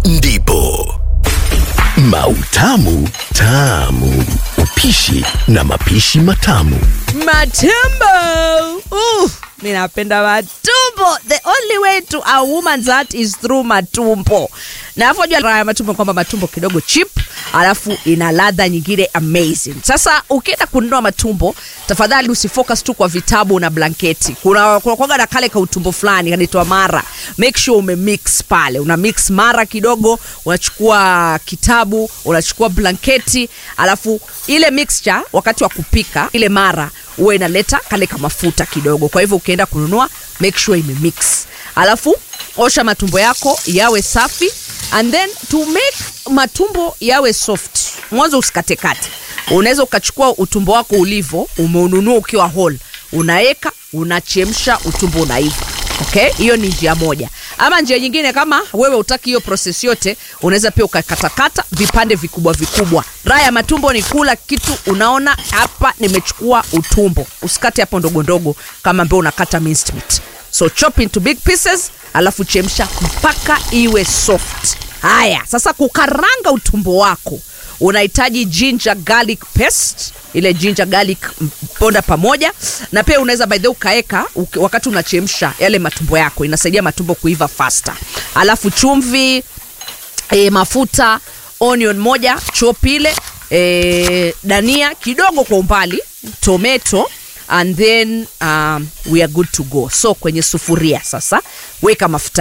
ndipo Mautamu Tamu, upishi na mapishi matamu. Matumbo. Ooh, mi napenda matumbo. The only way to a woman's heart is through matumbo. Na afojua raha ya matumbo kwamba matumbo kidogo cheap, alafu ina ladha nyingine amazing. Sasa ukienda kununua matumbo, tafadhali usifocus tu kwa vitabu na blanketi. Kuna kuna kwaga na kale ka utumbo fulani kanaitwa mara. Make sure ume mix pale. Una mix mara kidogo, unachukua kitabu, unachukua blanketi, alafu ile mixture wakati wa kupika ile mara huwa inaleta kale ka mafuta kidogo. Kwa hivyo ukienda kununua make sure ime mix. Alafu osha matumbo yako yawe safi and then to make matumbo yawe soft, mwanzo usikatekate. Unaweza ukachukua utumbo wako ulivo, umeununua ukiwa whole, unaweka unachemsha, utumbo unaiva. Okay, hiyo ni njia moja. Ama njia nyingine, kama wewe utaki hiyo process yote, unaweza pia ukakatakata vipande vikubwa vikubwa. Raha ya matumbo ni kula kitu, unaona hapa nimechukua utumbo, usikate hapo ndogo ndogo kama ambao unakata minced meat. So chop into big pieces, alafu chemsha mpaka iwe soft. Haya, sasa kukaranga utumbo wako unahitaji ginger garlic paste ile ginger garlic m- ponda pamoja na pia unaweza by the way ukaeka uki- wakati unachemsha yale matumbo yako inasaidia matumbo kuiva faster alafu chumvi e, mafuta onion moja chop ile e, dania kidogo kwa umbali tomato and then um, we are good to go so kwenye sufuria sasa weka mafuta